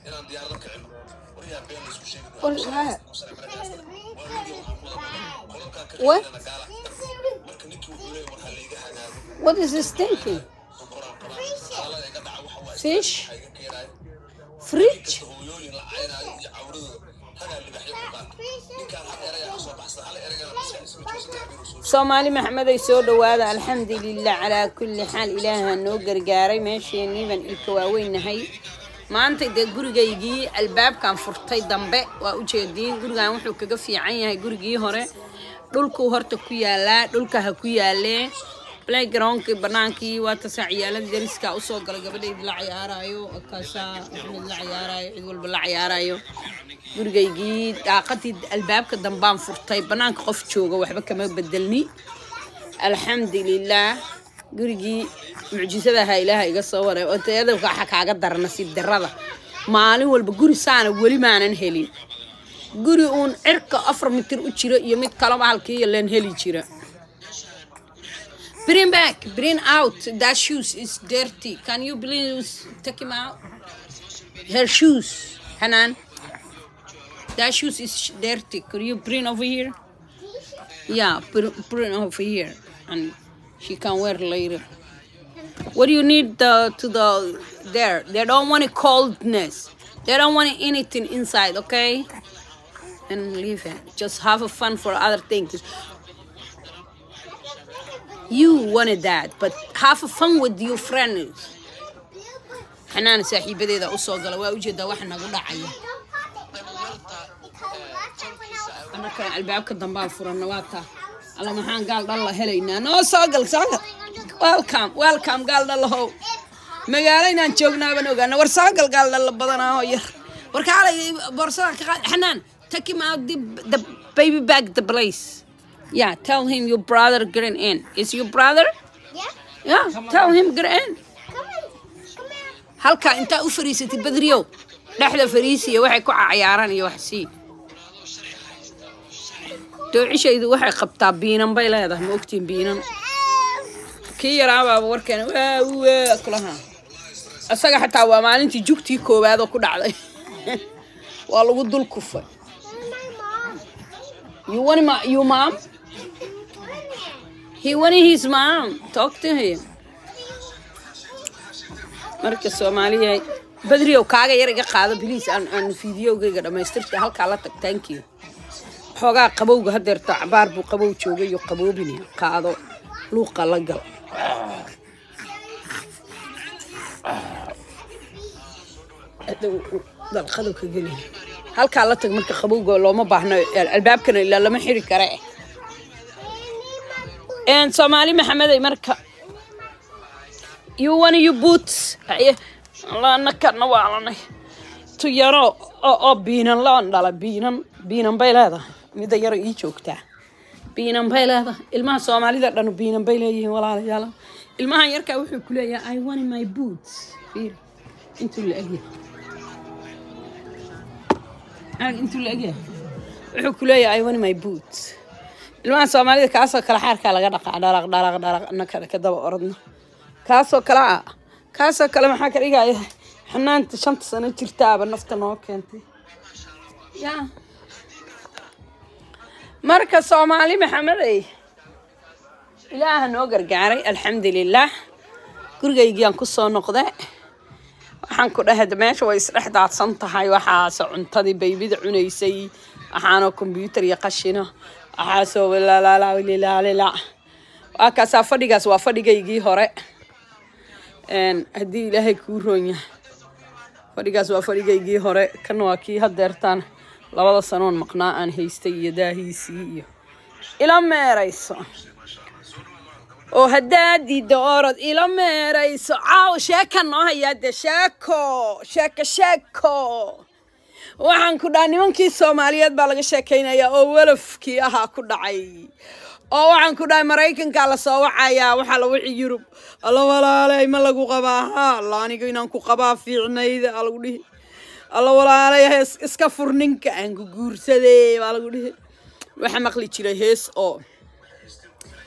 inaan diyaarado kicino waryaa been laysku sheegi What is that? What? What? marka ninkii wuxuu leeyahay war ha layga hagaago What is this thinking? qoraan qoraan xaalada iga dhaca waxa waa Fish? waxa iga keenayo Fridge? hooyooyin la caynaayo iyo cawradooda ragaa libaxyo ku qaata ninkaan hal eraya kasoo baxsan hal eragana maskaxdiisa ma joogsan inuu soo soomaali maxameday soo dhawaada alxamdulilah calaa kulli xaal ilaaha noo gargaaray meesheenii baan ilka waaweynahay maanta dee gurigaygii albaabkan furtay dambe waa ujeediin gurigan wuxuu kaga fiican yahay gurigii hore dhulkuu horta ku yaalaa dhulka ha ku yaalee playgroundkii banaankii waa tasaa ciyaalada dariska usoo galay gabadhaydi la cayaarayo kaasaa axmed la cayaarayo cid walba la cayaarayo gurigaygii daaqadii albaabka dambaan furtay banaanka qof jooga waxba kama bedelni alxamdulilah gurigii mucjisadaha ilaaha iga soo waray oo tayada waxa kaaga dara nasiib darada maalin walba guri saana weli maanan helin guri uun cirka afar mitir u jiro iyo mid kalaba halkii leen heli jira Bring back, bring out. That shoes is dirty. Can you please take him out? Her shoes, Hanan. That shoes is dirty. Could you bring over here? Yeah, bring, bring over here, and she can wear later. What do you need the, to the there? They don't want coldness. They don't want anything inside. Okay, and leave it. Just have a fun for other things. You wanted that, but have a fun with your friends. xanaan saaxiibadeeda usoo gala waa ujeedaa waxa nagu dhacaya annakana albaabka dambaan furanna waa taa alla maxaan gaal dhalla helaynaa noo soo gal soo gal welcome welcome gaal dhallahow magaalo inaan joognaaban ogaana war soo gal gaal dhalla badanaaho yar war kaalay boorsada ka qaad xanaan take him out the, the baby bag the place yeah tell him your brother getting in is your brother Yeah? yeah tell him get in Come on. Come here. halkaa intaa u fariisatay badriyow dhexda fariisiya waxay ku cayaaraan iyo wax sii doocishaydu waxay qabtaa biinan bay leedahay ma ogtiin biinan kii yaraabaaba warkeena waa waa kulaha isaga xataa waa maalintii jugtii koowaad oo ku dhacday waa lagu dul kufay My mom. you want ma you mom he wanted his mom talk to him marka soomaaliya badriyow kaaga yar iga qaado biliis aan aan fiidiyowgayga dhammaystirta halkaa la tag thank you xoogaa qabowga hadeerta cabaar buu qabow joogay iyo qaboobini qaado luuqa la gal dalqadow ka geli halkaa la tag marka qabowga looma baahno albaabkana ilaa lama xiri kare een soomaali maxameday marka you want your boots Aye, lanakana waalanay tu yaro oo oo biinan laan dhala biinan biinan bay leedahay midda yaro ii joogtaa biinan bay leedahay ilmaha soomaalida dhanu biinan bay leeyihiin walaalayaal ilmahan yarkaa wuxuu ku leeyahay i want my boots fiir intuu la egyahay aag intuu la egyahay wuxuu ku leeyahay i want my boots ilmaha soomaalida kaasoo kale xaarkaa laga dhaqaa dhalaq dhalaq dhalaq nakada ka daba orodno kaasoo kale ah kaasoo kale maxaa ka dhigaya xanaanta shanta sano jirtaaba nafta noo keentay ya marka soomaali maxamedey ilaaha noo gargaaray alxamdulilah gurigaygiaan kusoo noqde waxaan ku dhahay de meesha way isdhex daadsan tahay waxaase cuntadii baybida cunaysay waxaanoo kombyuutar iyo qashino waxaasoo lalaalaalilaalila waa kaasaa fadhigaas waa fadhigaygii hore een haddii ilaahay kuu roon yahay fadhigaas waa fadhigaygii hore kana waa kii hadeertaan labada sanoon maqnaa aan haystay iyo daahiisii iyo ila meerayso oo haddaad diidda orod ila meerayso caaw sheeka noo hayaa dee sheeko sheeko sheeko waxaan ku dhaha nimankii soomaaliyeed baa laga sheekaynayaa oo walafkii ahaa ku dhacay oo waxaan ku dhahay maraykankaa lasoo wacayaa waxaa la wixi yurub alla walaaley ma lagu qabaa ha alla aniga inaan ku qabaa fiicnayda aa lagu dhihi alla walaaley hees iska fur ninka aan ku guursadee baa lagu dhihi waxaa maqli jiray hees oo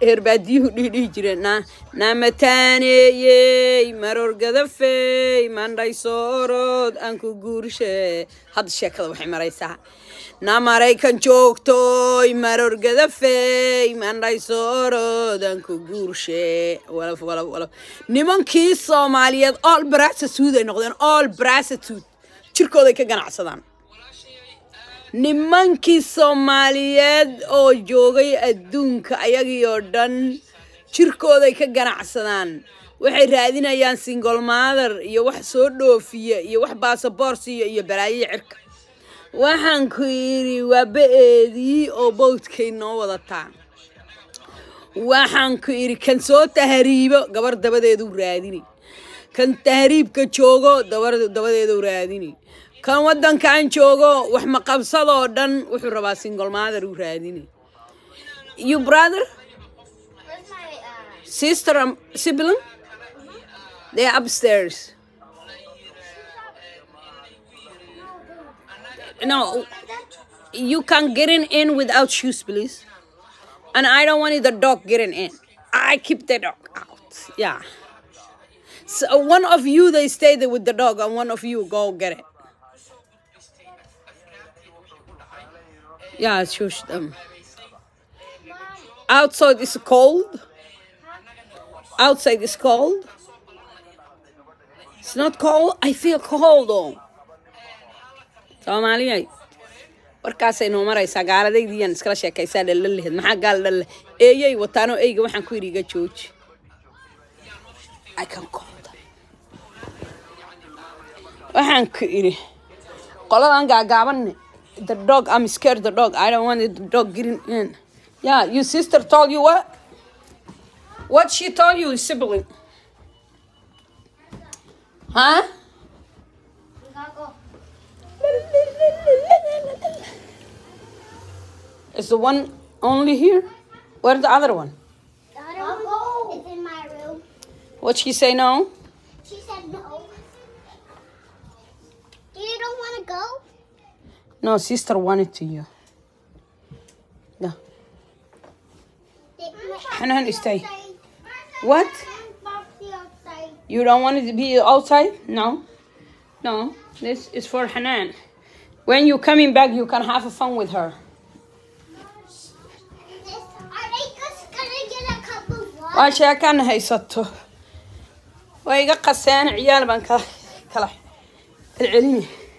herbaadiyuhu dhihi dhihi jireen na namataaneeyey marorgadafey mandhaysoorod aan ku guurshe hadda sheekada waxay maraysaa na maraykan joogtoy marorgadafey mandhaysoorod aan ku guurshe walaf walaf walaf nimankii soomaaliyeed all brasatude ay noqdeen all brasatude jirkooday ka ganacsadaan nimankii soomaaliyeed oo joogay adduunka ayagii oo dhan jirkooday ka ganacsadaan waxay raadinayaan single mother iyo wax soo dhoofiya iyo wax baasaboorsiya iyo balaayiya cirka waxaan ku yidhi waa ba-eedii oo bowdkay noo wadataa waxaan ku idhi kan soo tahriibo gabar dabadeedu raadini kan tahriibka joogo dabar dabadeedu raadini kan waddankan joogo wax maqabsadoo dhan wuxuu rabaa single mother uu raadini you brother Where's my uh? sister and sibling they are upstairs no you can get in, in without shoes please and i don't want the dog getting in i keep the dog out yeah so one of you they stay there with the dog and one of you go get it yeah shush them outside is cold outside is cold it's not cold i feel cold though soomaaliyay warkaasay noo maraysaa gaaladaydiiyaan iskala sheekaysaa dhalla lehed maxaa gaal dhalle eeyay wataanoo eyga waxaan ku yidhi iga jooji I can call them. waxaan ku idhi qoladan gaagaabanne the dog I'm scared the dog I don't want the dog getting in yeah your sister told you what what she told you sibling huh We gotta go. Is the one only here? Where's the other one? The other one is in my room. What she say no? She said no. You don't want to go? No, sister wanted to you. No. Hanan, stay. What? You don't want it to be outside? No. No. This is for Hanan. When you coming back, you can have fun with her. Are they just gonna get a cup of water? waa sheekaan haysato waa iga qaseen ciyaal baan kala kala celcelini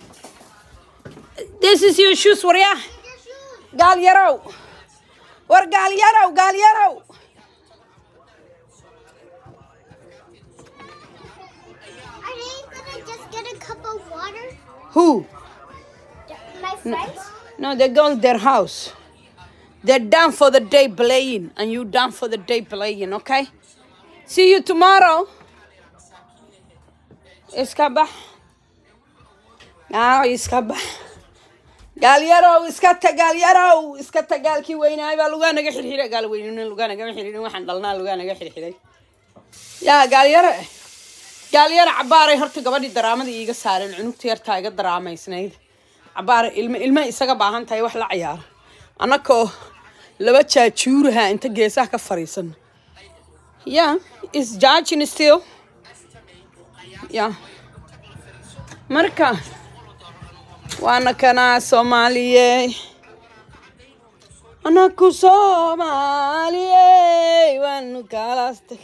this is your shoes waryaa gaal yarow war gaal yarow gaal yarow Are they gonna just get a cup of water? who My friends? no they go to their house they're done for the day playing and you done for the day playing okay see you tomorrow iska bax aa iska bax gaalyarow iska ta gaalyarow iska ta gaalkii weynaay baa lugaa naga xirxiray gaal weynina lugaa nagama xirxirin waxaan dhalnaa lugaa naga xirxiray yaa gaalyaro gaalyaro cabaaray horta gabadhii daraamadii iiga saareen cunugta yartaa iga daraamaysnayd cabaar ilmo ilmo isaga baahan tahay wax la ciyaaro annakoo laba jaajuuraha inta geesaha ka fariisan yeah is judging still yeah marka waana kanaa soomaaliye anaku soomaaliye waanu kaalaastay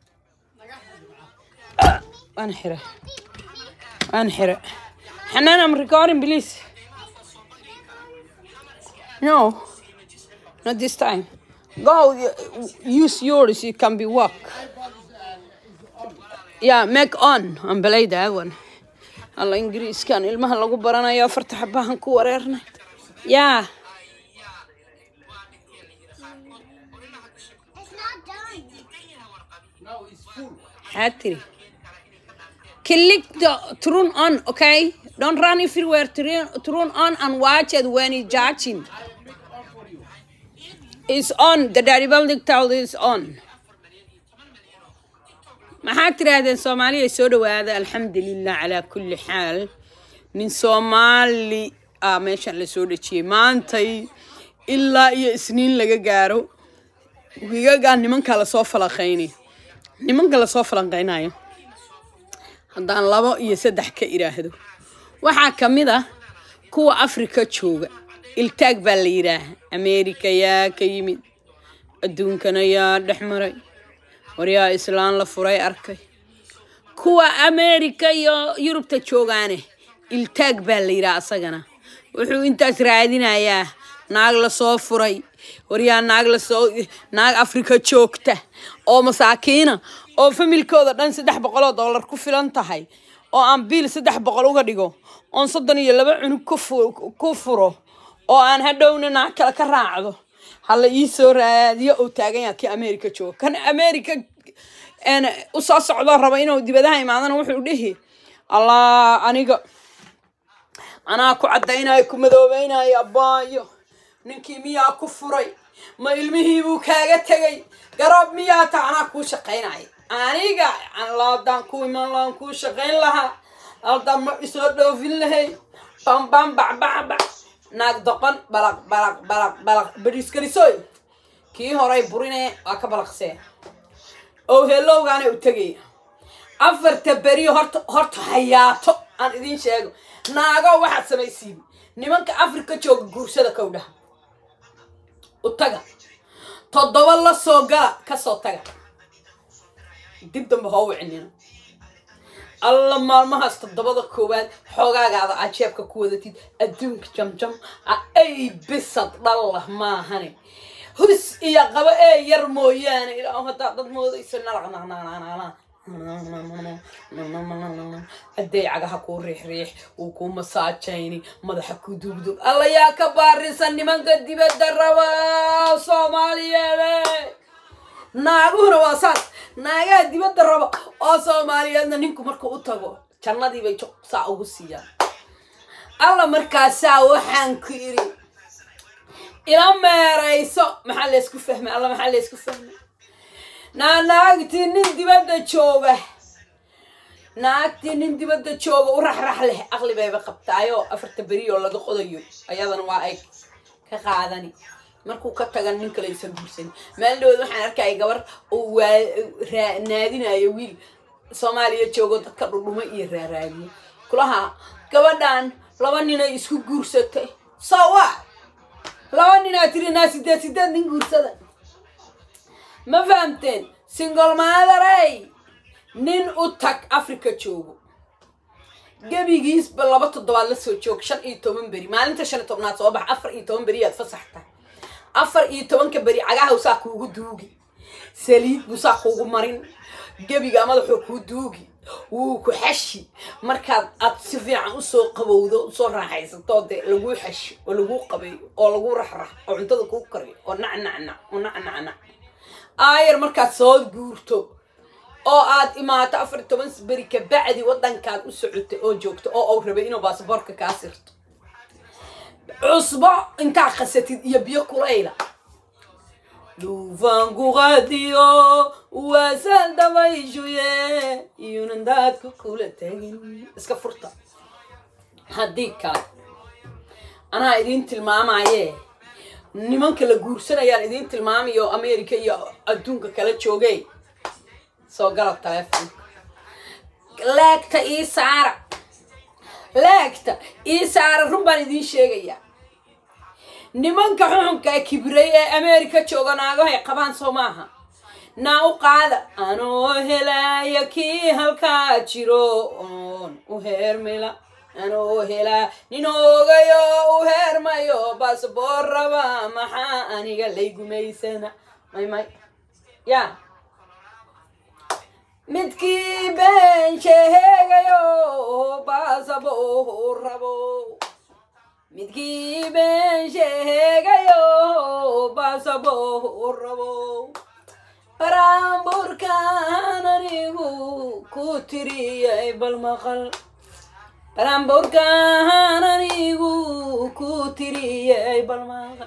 waan xire waan xire xanaan am recording please no not this time go y- use yours it can be work yeah make on and play that one alla ingiriiskan ilmaha lagu baranayo afarta xabahan ku wareernay yeah It's not done. maxaa tiri click the turn on okay don't run everywhere turn, turn on and watch it when it's judging it's on the daddy building towel is on maxaad tiraahdeen soomaaliya soo dhawaada alxamdulilah calaa kulli xaal nin soomaali ah meeshan la soo dhejiyey maantay ilaa iyo isniin laga gaaro wiigagaa nimanka lasoo falaqayni nimanka lasoo falanqaynayo haddaan labo iyo saddex ka idhaahdo waxaa ka mid ah kuwa afrika jooga iltaag baa la yidhaaha ameerika yaa ka yimid adduunkana yaa dhex maray waryaa islaan la furay arkay kuwa ameerika iyo yurubta joogaane iltaag baa la yidhaha asagana wuxuu intaas raadinayaa naag lasoo furay waryaa naag lasoo naag afrika joogta oo masaakiina oo familkooda dhan saddex boqol oo dollar ku filan tahay oo aan biil saddex boqol uga dhigo oon soddon iyo laba cunug ku fu- ku furo oo aan hadhowna naag kale ka raacdo hala ii soo raadiyo uu taagan yaha kii america jooga kan america een, u soo socdoo raba inuu dibadaha imaadana wuxuu dhihi allah aniga anaa ku caddaynayo ku madoobeynayo abbaayo ninkii miyaa ku furay ma ilmihiibuu kaaga tegay garab miyaa ta anaa kuu shaqaynaya aniga laadaan ku iman lahaan kuu shaqayn lahaa aldaan ma isoo dhoofin lahay bambam bacbacbac naag doqon balaq balaq balaq balaq beriskarisoy kii horay burine waa ka balaqsee oo helowgaana u tegaya afarta beri horta horta hayaato aan idiin sheego naago waxaad samaysiin nimanka afrika jooga guursada kowdhaha u taga toddoba la soo gala kasoo taga dib dambe hoo wicinina alla maalmahaas toddobada koowaad xoogaagaada aad jeebka ku wadatid adduunka jamjam a ay bisad dhallah maahane hus iyo qabo ee yar mooyaane ilaa haddaa dad moodaysa nalaqnaqnaqnaqnaqnaq hadday cagaha kuu riixriix wuu kuu masaajayni madaxa ku dugdug alla yaa ka baarisan nimanka dibadda raba soomaaliyeede naaguhuna waa saas naagaha dibadda raba oo soomaaliyeedna ninku markuu u tago jannadii bay juq saa ugu siiyaan alla markaasaa waxaan ku iri ila meerayso maxaa laysku fahmay alla maxaa laysku fahmay naa naagtii nin dibadda jooga naagtii nin dibadda jooga u raxrax leh aqli bayba qabtaayoo afarta beri oo laga qodayo ayadana waa ay ka qaadani markuu ka tagan nin kale aysan guursan maalindhood waxaan arkaya gabar uu waa raa- naadinayo wiil soomaaliya joogo dadka dhudhumo iyo raaraadiye kulaha gabadhan laba ninay isku guursatay so what laba ninaa tiri naa sideed sideed nin guursada ma fahamteen single motherey nin u tag africa joogo gebigiisba laba toddobaad la soo joog shan iyo toban beri maalinta shan iyo tobnaad soo bax afar iyo toban beri yaad fasaxta afar iyo tobanka beri cagaha saa kuugu duugi saliid buu saa kuugu marin gebiga madaxuu kuu duugi wuu ku xashi markaad aad si fiican usoo qabowdo usoo raaxaysato dee laguu xashi oo laguu qabeeyo oo laguu raxrax oo cuntada kuu kariyo oo nacnacnac oo nacnacnac aayar markaad soo guurto oo aad imaato afar iyo toban beri kabacdi wadankaad u socotay oo joogto oo uu rabay inuu baasaboorka kaa sirto cusbo intaa qasatid iyo biyo kulayla duufaanku qaadiyo waasal dabayshuye iyunan daadku kula tegin iska furta haddii kale anaa idiin tilmaamaye nimanka la guursanayaan idiin tilmaamayo america iyo adduunka kala jooge soo gala taleefonka laagta ii saara laagta ii saara run baan idiin sheegayaa nimanka xuxunka ee kibray ee america jooga naagahay qabaan soo maaha naa u qaada anoo helaya kii halkaa jiro oon u heermila anoo helaa nin oogayo u heermayo baasboor raba maxaa aniga lay gumaysana may may ya midkii been sheegayo baasboor rabo midkii been sheegayo baasboor rabo baraamburkaan anigu ku tiriyay bal maqal baraamburkaan anigu ku tiriyay bal maqal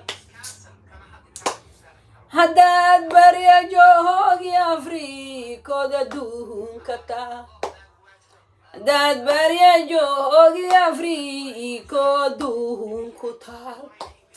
haddaad barya joogi afrikood adduunka taa haddaad barya joogi afriko adduunku taal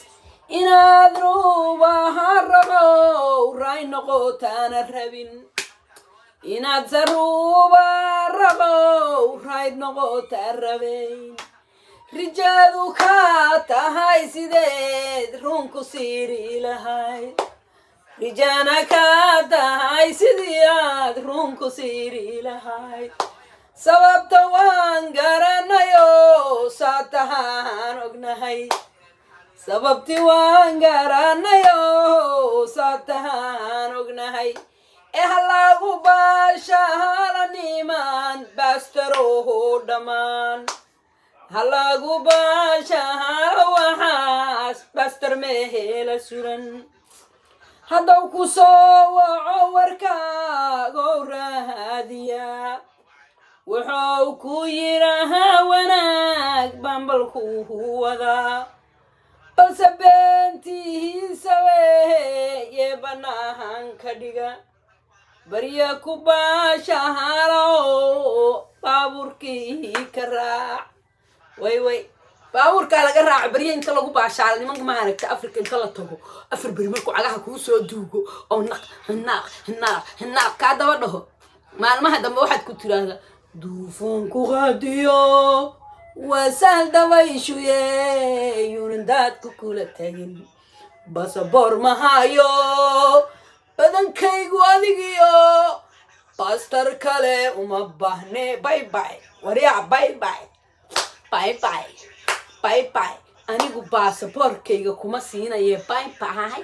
inaad ruubaha raqow ray noqotaana rabin inaad saruuba raqow rayd noqotaa rabayn rijaadu kaa tahay sideed runku siiri lahayd rijaana kaa tahay sidii aad runku siiri lahayd sababta waan garanayo saa tahaan ognahay sababti waan garanayo saa tahaan ognahay ee halagu baashahala niman baastaroho dhammaan halagu baashahala waxaas baastar meehela suran haddaw ku soo waco warkaagow raadiya wuxuu ku yidhahaa wanaag bambalkuhu wadaa balse beentihiisa weeye bannaahan ka dhiga barya ku baashahalo baabuurkii ka raac way way baabuurkaa laga raaco barya inta lagu baashaala nimanka maaragta africa inta la tago afar beri markuu cagaha kuu soo duugo oo naq hinaaq hinaaq hinaaq kaa daba dhaho maalmaha dambe waxaad ku tiraahdaa duufuunku qaadiyo wasaal dabayshuye yuunan daadku kula tagin basaboor mahayo badankaygu adigiyo bastar kale uma baahne bay bay waryaa bay bay bay bay bay bay anigu baasaboorkayga kuma siinaye bay bay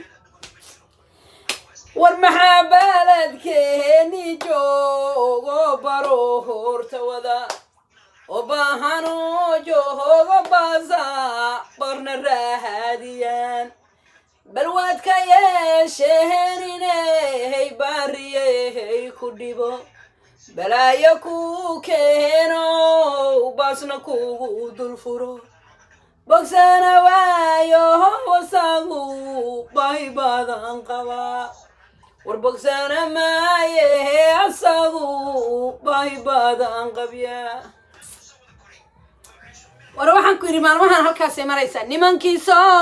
war maxaa baaladkeeni joogo baro horta wada oo baahano joogo baasa barna raahadiyaan bal waad ka yeesheen inay baariyey ku dhibo balaayo ku keeno baasna kugu dul furo bogsana waayo wasagu bahi badan qabaa war bogsana maaye asagu bahi badan qabya war waxaan ku yidhi maalmahan halkaasay maraysaa nimankii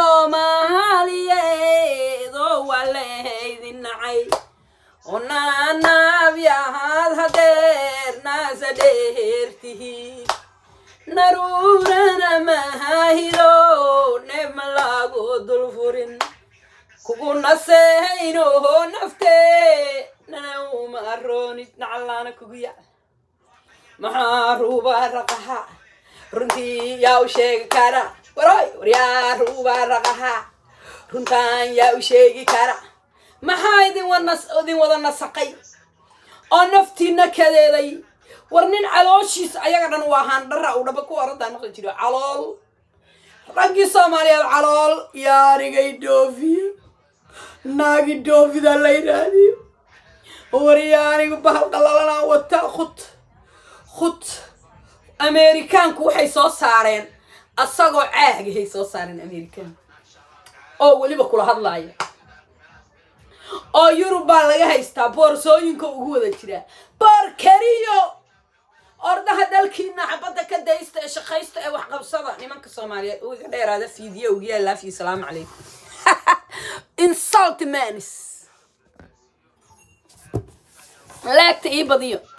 soomaaliyeed oo waa lahaydin nacay oo naanaabyahaad hadeer naasa dheertihiin naruurana mahahiro neebma lagu dul furin kugu naseynoho naftee nana uma aroonid nacallaana kugu yac maxaa ruubaa raqaha runtii yaa u sheegi kara waroy waryaa ruubaa raqaha runtaan yaa u sheegi kara maxaa idin wanas idin wada nasaqay oo naftiina kadeeday war nin calooshiis ayaga dhan waa haandhara uu dhaba ku oradaa maqli jiro calool raggii soomaaliyeed calool yaarigay dhoofiyo naagi dhoofida la yidhaahdiyo waryaanigu bahal qallalanaa wata khud khud ameerikaanku waxay soo saareen asagoo caagahay soo saareen ameerikaanku oo weliba kula hadlaaya oo yurub baa laga haystaa boorsooyinka ugu wada jiraa boor keliyo ordaha dalkiina xabadda ka daysta ee shaqaysta ee waxqabsada nimanka soomaaliyeed uu iga dheeraada fiidiyo ugu yaallaafi salaamu calaykum insult manis laagta ii badiyo